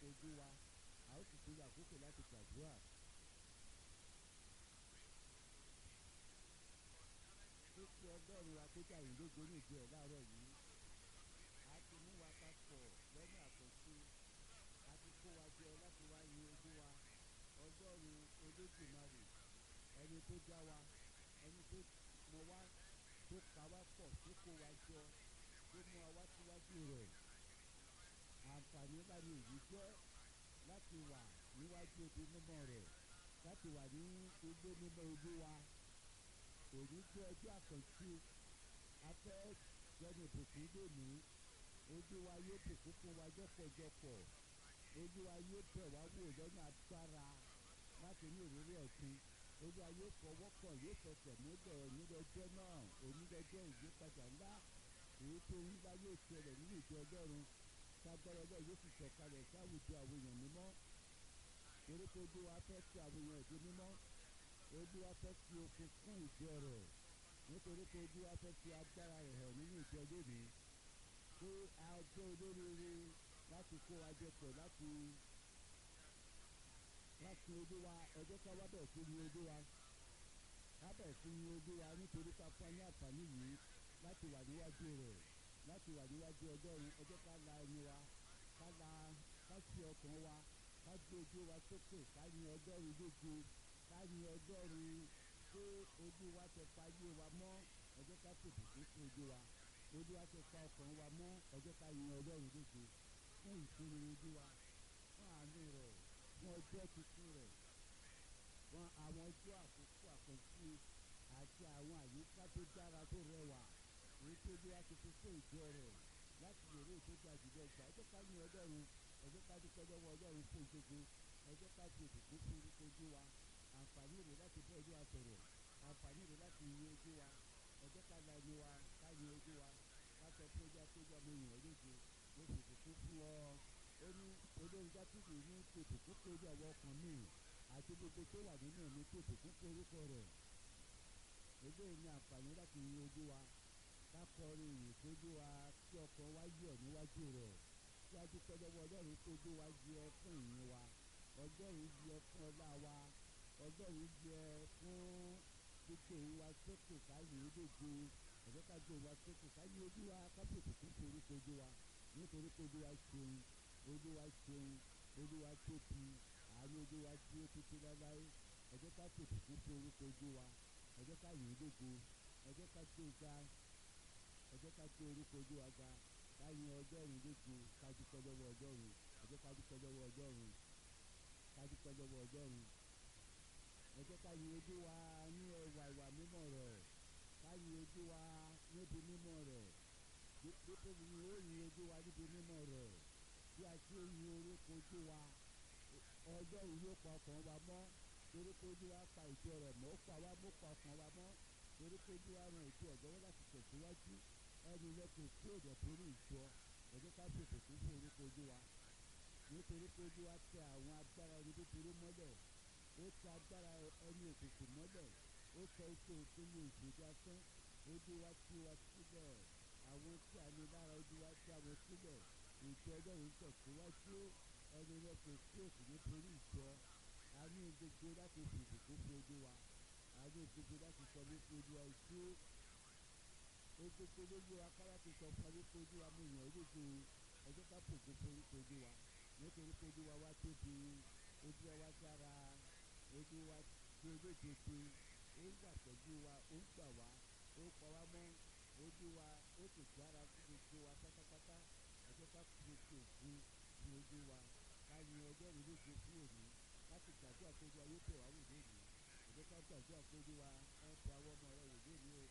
ojú wa a ó sì tún lọ àkókò láti gbàdúrà. ó ti ọlọ́run wa kó jàre lógo ní ìjọ ẹ̀ láàárọ̀ yìí a ti mú wa papọ̀ lọ́nà àkọ́sí a ti kó wa jọ láti wá yin ojú wa ọlọ́run olódùmarè ẹni tó dá wa ẹni tó mọ wá tó pa wá pọ̀ tó kó wa jọ tó mú wa wá síwájú rẹ̀ àǹfààní ńlá ni èyí jẹ́ láti wà níwájú ibi mímọ́ rẹ̀ láti wà ní ilé mímọ́ ojú wa òní jẹ́ ọjọ́ àkànṣe afẹ́ jẹ́ni ìbùkún lónìí ojú wa yóò bùkún fún wa jọ́pọ̀jọpọ̀ ojú wa yóò bẹ̀ wá wò lọ́nà agbára láti ní ìrírí ọ̀tun ojú wa yóò fọwọ́ kàn yóò fẹsẹ̀ múlẹ̀ onídọ́jọ́ náà onídọ́jọ́ ìyípadà ńlá èyí tó ń ńlá yóò ṣẹlẹ̀ nínú ìjọ ọlọ́run sagbara ọlọ́run yóò sì sọ̀kalẹ̀ sáwùjọ àwọn èèyàn mímọ́ torí pé ojú wa fẹ́ fi àwọn èèyàn ìdí mímọ́ ojú wa fẹ́ fi okun fún ìjọ rẹ̀ nítorí pé ojú wa fẹ́ fi agbára rẹ̀ hàn nínú ìjọ lónìí pé a jẹ́ olóríire láti kó wa jẹ pọ̀ láti láti ojú wa ọjọ́ ká wá bẹ̀ sí ní ojú wa ká bẹ̀ sí ní ojú wa nítorí ká fún ní àǹfààní yìí láti wà níwájú rẹ̀ láti wà níwájú ọjọ́run ọjọ́ ká la ẹnu wa ká la ká ṣe ọkàn wa ká gbé ojú wa sókè ká yin ọjọ́run lógo ká yin ọjọ́run pé ojú wa ti pa ayé wa mọ́ ọjọ́ ká tètè tó fún ojú wa ojú wa ti pa ọkàn wa mọ́ ọjọ́ ká yin ọjọ́run lógo fún ìsinmi ojú wa fún àánú rẹ̀ fún ọjọ́ tuntun rẹ̀ fún àwọn ọjọ́ àkókò àkànṣe àti àwọn àyíká tó dára tó rẹwà èyí tó bí wá ti fi fún ìjọ rẹ̀ láti lè rí ìtọ́jú àjùlọ ìgbà ọjọ́ ká ní ọlọ́run ọjọ́ ká dúpẹ́ lọ́wọ́ ọlọ́run fún ìgbógo ọjọ́ ká fi ìbùkún fún orúkọ ojú wa àǹfààní rẹ̀ láti bọ́ ojú wa sọ̀rọ̀ àǹfààní rẹ̀ láti yin ojú wa ọjọ́ ká la ẹnu wa ká yin ojú wa ká sọ fún ojú akéwà mo yàn ọ́ lóde mo fi ìbùkún fún ọ ó ní olórí dátìlì ní fi ìbùkún fún ojú àwọn ọkàn mi àti gbogbo tó wà nínú mi fi ìbùkún fún orúkọ rẹ̀ eléyìí ní àǹfààní láti yin ojú wa kákọrin ìyìn tójú wa kí ọkàn wa yọ̀ níwájú rẹ̀ kí a dúpẹ́ lọ́wọ́ ọlọ́run tójú wa yẹ fún ìyìn wa ọlọ́run yẹ fún ọlá wa ọlọ́run yẹ fún gbogbo ìwà sókè káyé ológo ẹ̀fẹ́ ká gbé ìwà sókè káyé ojú wa kábíyèsí fún forúkọ ojú wa nítorí pé ojú wa ṣeun ojú wa ṣeun ojú wa tóbi àánú ojú wa dúró títí láláé ẹ̀fẹ́ ká tètè fún forúkọ ojú wa ẹ̀fẹ́ ká yìn ológo ẹ̀fẹ́ ká gbé ga ẹ jẹ́ ká gbé orúkọ ojú wa ga ká yin ọjọ́run lógo ká dúpẹ́ lọ́wọ́ ọjọ́run ẹ jẹ́ ká dúpẹ́ lọ́wọ́ ọjọ́run ká dúpẹ́ lọ́wọ́ ọjọ́run ẹ jẹ́ ká yin ojú wa ní ẹwà ìwà mímọ́ rẹ̀ ká yin ojú wa níbi mímọ́ rẹ̀ dípò ní ó yin ojú wa níbi mímọ́ rẹ̀ bí a ṣe yin orúkọ ojú wa ọjọ́run yóò pa ọkàn wa mọ́ torí pé ojú wa pa ìjọ rẹ̀ mọ́ ó pa wá mọ́ pa ọkàn wa mọ́ torí pé ojú wa ran ìjọ ọ̀dọ́wọ́ láti tẹ̀síwájú ẹni lẹ́kọ̀ọ́ tí òjò torí ìjọ ẹ̀jẹ̀ ká fèsì fún fún orúkọ ojú wa nítorí pé ojú wa tẹ àwọn agbára ẹni búburú mọ́lẹ̀ ó tẹ agbára ẹni òkùnkùn mọ́lẹ̀ ó tẹ iṣẹ́ òṣèlú ìṣèjọ asán ojú wa tí wa sílẹ̀ àwọn tí a ní lára ojú wa tí a wọ sílẹ̀ ìjọ ọlọ́run tẹ̀síwájú ẹni lẹ́kọ̀ọ́ tí òsì nítorí ìjọ a ní gbogbo láti fèsì fún fún ojú wa a ní gbogbo láti sọ wípé ojú wa ìṣó gbogbo lójú akárá ti sọ fún ayé fojú wa mú ìyàn ológo ọjọ́ ká fògo forúkọ ojú wa nítorí pé ojú wa wá tóbi ojú wa wá dára ojú wa tí olódodo ó ń gbà pẹ̀lú wa ó ń gbà wá ó pa wá mọ́ ojú wa ó sì dára sí gbogbo wa pátápátá ọjọ́ ká fògo ògùn fún ojú wa ká yin ọjọ́ ìlú fún òní láti gbàdúrà pé ojú wa yóò tẹ̀ wá wò lónìí ọjọ́ ká gbàdúrà pé ojú wa ẹ̀ tẹ àwọn ọmọ rẹ wò lónìí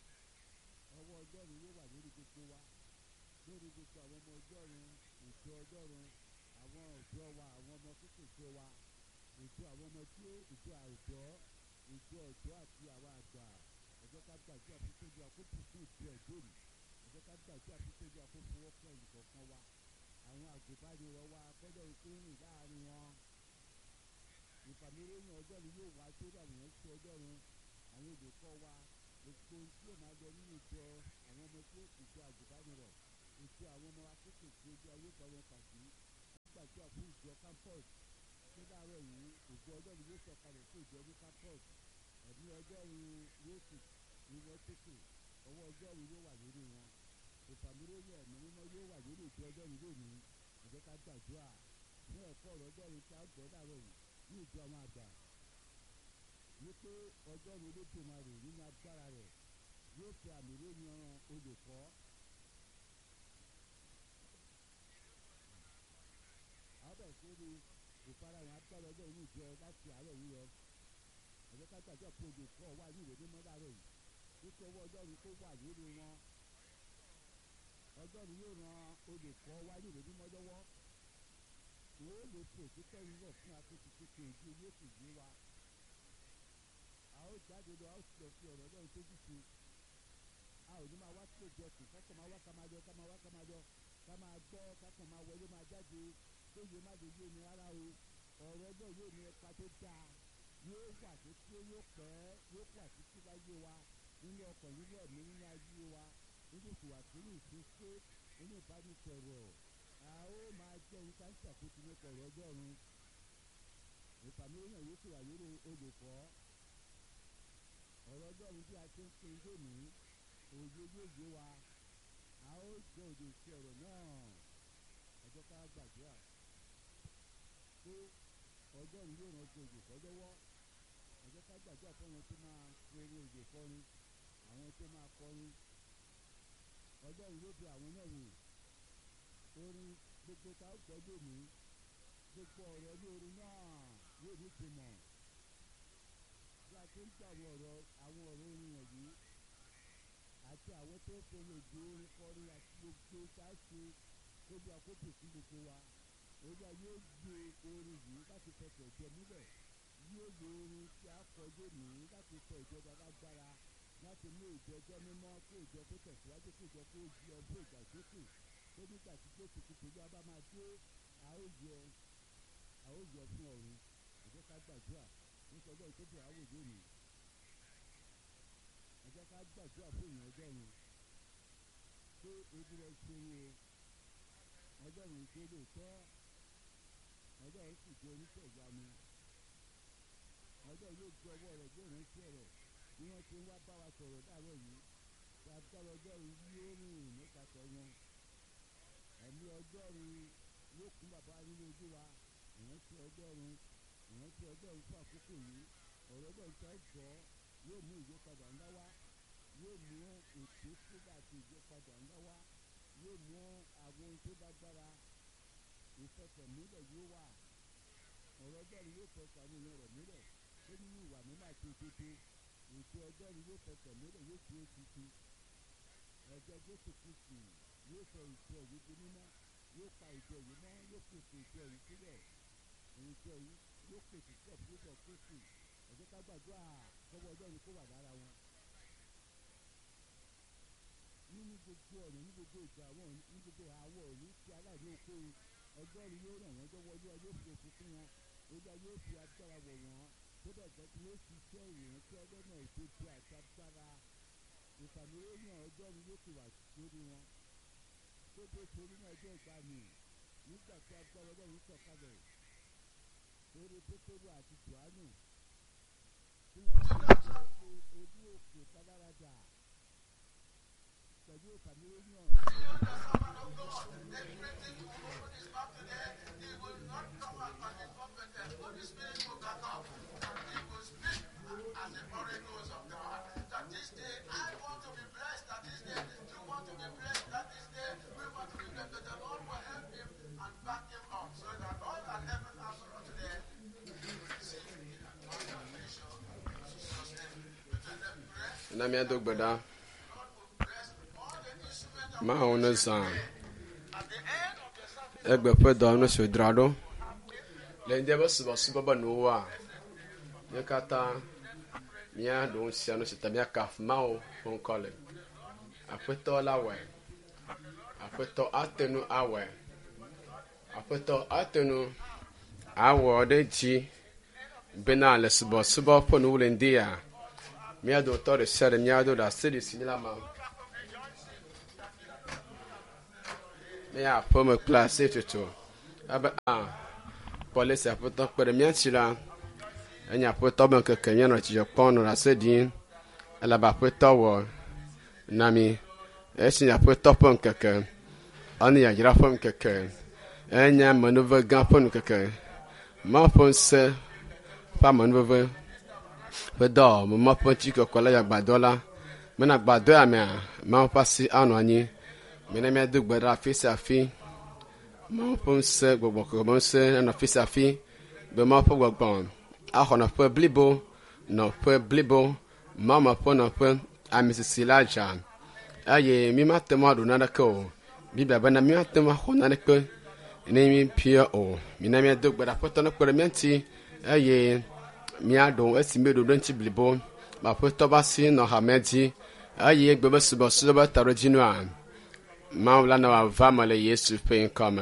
o ọwọ́ ọjọ́run yóò wà lórí gbogbo wa lórí gbogbo àwọn ọmọ ọjọ́run ìjọ ọjọ́run àwọn ọ̀dọ́ wa àwọn ọmọ kékèké wa ìjọ àwọn ọmọ tí ó ìjọ àwùjọ ìjọ ọ̀dọ́ àti àwọn àgbà ẹ̀jẹ̀ ká gbàdúrà fún tójú àkókò fún ìjọ ẹ̀dọ́rù ẹ̀jẹ̀ ká gbàdúrà fún tójú àkókò wọ́pọ̀ ìkọ̀ọ̀kan wa àwọn àgùnbánirọ̀ wa kọ́dọ̀ ikú rìn láàrin wọn ìfàmìlẹ́yìn ọjọ́run yóò wá tó dàbí yẹn sí ọjọ́run àwọn olùkọ́ wa gbogbo tí ó máa lọ nínú ìjọ àwọn ọmọ tí ó ìjọ àgùnbánirọ̀ ìjọ àwọn ọmọ akékèké ojú ayé kan wọn pàdé gbàdúrà fún ìjọ campus tó dáàrọ̀ yìí ògo ọjọ́run yóò sọ̀kalẹ̀ sí ìjọ ní campus ẹ̀mí ọjọ́run yóò sì ní wọ́n tètè ọwọ́ ọjọ́run yóò wà lórí wọn ìfàmìlóyè ẹ̀mí mímọ́ yóò wà lórí ìjọ ọjọ́run lónìí ẹ jẹ́ ká gbàdúrà fún ẹ̀kọ́ ọ̀rọ̀ ọjọ́run tí a gbọ́ dàrọ̀ yìí ní ìjọ àwọn àgbà wípé ọjọ́run olódùmarè nínú agbára rẹ̀ yóò fi àmì lóyún olùkọ́ àbẹ̀ sórí ìfarahàn agbára ọjọ́ inú ìjọ láti àárọ̀ yìí lọ ẹ jẹ́ ká gbàdúrà pé olùkọ́ wà ní ìwé mímọ́ dàrọ̀ yìí wípé ọwọ́ ọjọ́run kó wà lórí wọn ọjọ́run yóò ran olùkọ́ wá ní ìwé mímọ́ lọ́wọ́ wọ́n ó lè fi òtítọ́ yìí rọ̀ fún akéèké kékeré ojú yóò sì yé wa a ó jáde lọ a ó sì lọ fi ọ̀rọ̀ ọlọ́run tó dùn sí a ò ní máa wá sí òjò ọ̀sìn kákan máa wá ká máa yọ ká máa wá ká máa yọ ká máa gbọ́ kákan máa wọlé máa jáde tó yẹ má lè yé ni rárá o ọ̀rọ̀ ọjọ́ yóò ní ẹ̀ka tó dáa yóò wà tó tí ó yóò pẹ́ yóò wà títí láyé wa nínú ọkàn nínú ẹ̀mí nínú ayé wa nínú ìfìwàsílẹ̀ ìfúnṣe nínú ìbánisọ̀rọ̀ a ó máa jẹ́ nípa ìṣàkóso nípa ọ̀rọ̀ ọjọ́run ìfàmìlẹ́yìn yóò sì wà lórí olùkọ́ ọ̀rọ̀ ọjọ́run bí a ṣe ń pín lónìí òye yóò yé wa a ó jẹ́ òde sí ọ̀rọ̀ náà ẹjọ́ ká gbàdúrà pé ọjọ́run yóò ràn ju olùkọ́ lọ́wọ́ ẹjọ́ ká gbàdúrà fún wọn tó máa forí òjò kọrin àwọn tó máa kọrin ọjọ́run yóò fi àwọn náà wò orin gbogbo tá a gbọ́ lónìí gbogbo ọ̀rọ̀ ní orin náà yóò ní ìtumọ̀ bí a ti ń gbọ́ àwọn ọ̀rọ̀ àwọn ọ̀rọ̀ orin wọ̀nyí àti àwọn tó ń forí òjò orin kọrin àti gbogbo tá a ṣe gbogbo àkókò sí gbogbo wa olúwa yóò gbé orin yìí láti fẹsẹ̀ jẹ múlẹ̀ yóò lo orin tí a kọ lónìí láti sọ ìjọba lágbára láti mú ìjọjọ́ mímọ́ kó ìjọ tó tẹ̀síwájú kó ìjọ kó di ọdún ìgbàsókè tó nígbà tí jésù kìtì ló bá máa dé a ó yọ a ó yọ fún ọ̀run ẹ jẹ́ ká gbàdúrà nítorí ọjọ́ ìtọ́jú àwò lónìí ẹ jẹ́ ká gbàdúrà fún ìyẹn ọjọ́run pé ebi rẹ̀ ṣe wo ọjọ́run tó lóòótọ́ ọjọ́run sì jẹ́ oníṣẹ́ ìyanu ọjọ́run yóò gbé ọwọ́ rẹ̀ gbé ìrántí rẹ̀ bí wọ́n ti ń wá bá wa sọ̀rọ̀ láàárọ̀ yìí tí agbára ọjọ́run yóò rìn nípasẹ̀ wọn ẹ̀mí ọjọ́run yóò kún bàbá nínú ojú wa ìrántí ọjọ́run ìrántí ọjọ́run fún àkókò yìí ọ̀rọ̀ ọjọ́run tó gbọ́ yóò mú ìyípadà ńlá wá yóò mú ètò sígbà àti ìyípadà ńlá wá yóò mú àwọn ohun tó lágbára ìfẹsẹ̀múlẹ̀ yóò wà ọ̀rọ̀ ọjọ́run yóò fẹsẹ̀ àwọn èèyàn rẹ̀ múlẹ̀ tó nínú ìwà mímọ́ àti òdodo ètò ọjọ́run yóò fẹsẹ̀ múlẹ̀ yóò fi ètùtù ẹ̀jẹ̀ jésù kristu yóò sọ ìjọ yìí di mímọ́ yóò pa ìjọ yìí mọ́ yóò pèsè ìjọ yìí sílẹ̀ ìjọ yìí yóò pèsè sílẹ̀ fún ìjọ kristu ẹ̀jẹ̀ ká gbàdúrà kọ́wọ́ ọjọ́run kó wà lára wọn. nínú gbogbo ọ̀nà ní gbogbo ìgbà àwọn ní gbogbo àwọ̀ òní tí aláìní oko ọjọ́run yóò ràn wọ́n lọ́wọ́ olúwa yóò fi òkú fún wọn olúwa yóò fi agbára wọ̀ wọ́n tó bẹ̀ jẹ́ kí wọ́n ṣiṣẹ́ ìròyìn tí ọlọ́nà òdodo àti agbára ìfàmìlẹ́yìn ọjọ́run yóò ti wà lórí wọn tó dé torí náà ọjọ́ ìgbàanì nígbà tí agbára ọlọ́run sọ̀kalẹ̀ lórí pétérù àti johannu tí wọ́n ti sọ pé ojú òkè káláradà pẹ̀lú ìfàmìlẹ́yìn na miado gbada maa wo ne zaa egbe ƒe dɔ ne so dzra ɖo le ŋdɛ be subɔsubɔ be nuwo wa mía katã mía ɖewo sia nu si ta mía kafu mawo ƒe ŋkɔ le aƒetɔ la wɔe aƒetɔ ate nu awɔe aƒetɔ ate nu awɔ ɖe dzi bena le subɔsubɔ ƒe nuwo le ŋdi ya mía dometɔ ɖe sia ɖe mía do ɖe asi ɖe si la ma mía aƒeme kple asi tutu abe a kɔ lesi aƒetɔ kpe ɖe mía ŋuti la enye aƒetɔ be ŋkeke míanɔ dzidzɔ kpɔm nɔ ase ɖim elebe aƒetɔ wɔ na mi esi nye aƒetɔ ƒe ŋkeke ɔne yayra ƒe ŋkeke enye amenuve gã ƒe ŋkeke mawu ƒe ŋusẽ ƒe amenuveve ƒe dɔ mema ƒe ŋutikɔkɔ le agbadɔ la mena agbadɔ ya mea mawu ƒe asi anɔ anyi mena míado gbe ɖa afi sia afi mawu ƒe ŋusẽ gbɔgbɔ kɔkɔ ƒe ŋusẽ anɔ afi sia afi be mawu ƒe gbɔgbɔ axɔ nɔƒe blibo nɔƒe blibo mawu me ƒe nɔƒe ami sisi la dza eye mi mate ŋu aɖu naneke o bibia bena mi mate ŋu axɔ naneke ne mi pia o mina míado gbe ɖa aƒetɔ ne kpe ɖe mía ŋuti eye míaɖo esi mi ɖo ɖe ŋuti blibo be aƒetɔ ƒe asi nɔ hamea dzi eye egbe be subɔsubɔ be ta ɖe dzi nua mawu la ne wòava me le yesu ƒe ŋkɔ me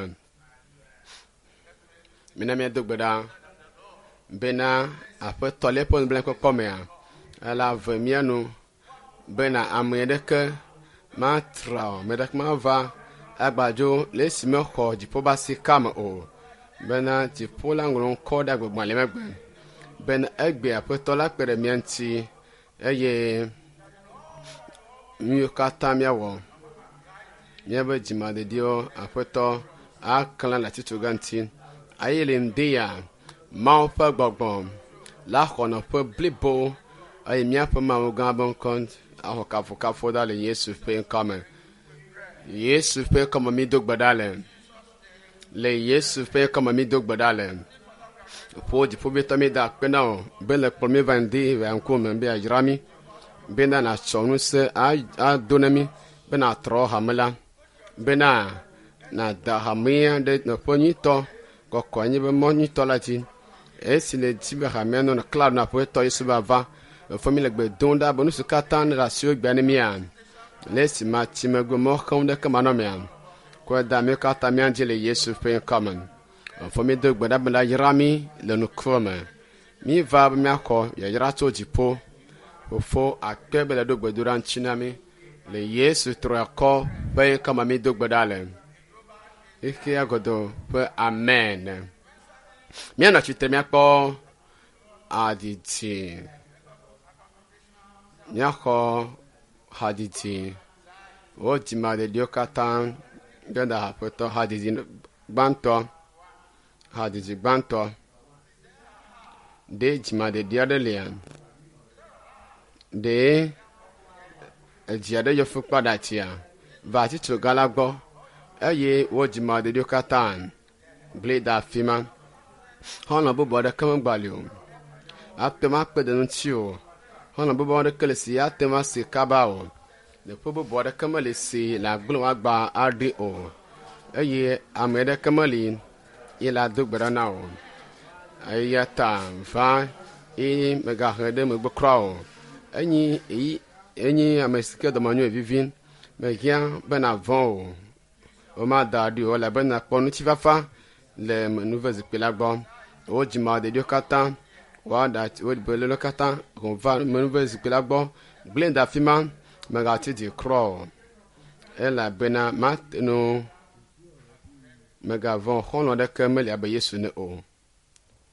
mina míado gbe ɖa bena aƒetɔ le eƒe nublankpɔkpɔ mea ela ve mía nu bena ame ɖeke matra o ame ɖeke mava agbadzo le esi mexɔ dziƒo ƒe asi kame o bena dziƒo la ŋlɔ ŋkɔ ɖe agbegbalẽ megbe bena egbe aƒetɔ la kpe ɖe mía ŋuti eye míwo katã míawɔ míaƒe dzimadediwo aƒetɔ aklẽ le atitsoga ŋuti eye le ŋdi ya mawu ƒe gbɔgbɔ la xɔ nɔƒe blibo eye míaƒe mawu gã be ŋkɔ axɔ kafukafu da le yesu ƒe ŋkɔ me yesu ƒe kɔme mi do gbe ɖa le le yesu ƒe kɔme mi do gbe ɖa le ƒo dziƒoʋĩtɔ mi da akpe na o be le kplɔ mi va ŋdi va ŋkume be ayra mi bena natsɔ ŋusẽ ado na mi be natrɔ hame la bena nada hamea ɖe nɔƒe nyuitɔ kɔkɔ anyi be mɔ nyuitɔ la dzi esi le dzi be hamea nɔ kla na aƒetɔ yesu va va efɔ mi le gbe dom ɖa be nu si katã ne ɖe asiwo gbea ne mia le esi ma tsi megbe mɔ xem ɖe kema nɔ mia kɔe da mi katã mia dzi le yesu ƒe ŋkɔ me efɔ mi do gbe ɖa be la yra mi le nukuro me mi va be miaxɔ yayra tso dziƒo fofo akpe be le ɖo gbedoɖa ŋuti na mi le yesu trɔ kɔ ƒe ŋkɔ me mi do gbe ɖa le eke agodo ƒe amen míanɔ tsitre míakpɔ adidi míaxɔ hadidi wo dzimadediwo katã ge da aƒetɔ hadidi gbãtɔ hadidi gbãtɔ ɖe dzimadedi aɖe lia ɖe edzi aɖe yɔ fukpa ɖe atia va atitso gã la gbɔ eye wo dzimadediwo katã gblẽ da afi ma xɔlɔ bubu aɖeke megbali o ate ŋu akpe ɖe ŋuti o xɔlɔ bubu aɖeke le si ate ŋu asi kaba o ɖeƒe bubu aɖeke mele si le agblẽ agba aɖe o eye ame aɖeke meli ye la do gbe ɖa na o eya ta va eye megahe ɖe megbe kura o enyi eyi enyi ame si ke dɔmenyo vivi mehiã bena vɔ o womada ɖi o elabena kpɔ ŋutifafa le menuve zikpui la gbɔ wo dzimadediwo katã woaɖa wo belelo katã va menuve zikpui la gbɔ gblẽ da afi ma megati di krɔ o elabena mate no megavɔ xɔlɔ ɖeke meli abe yesu ne o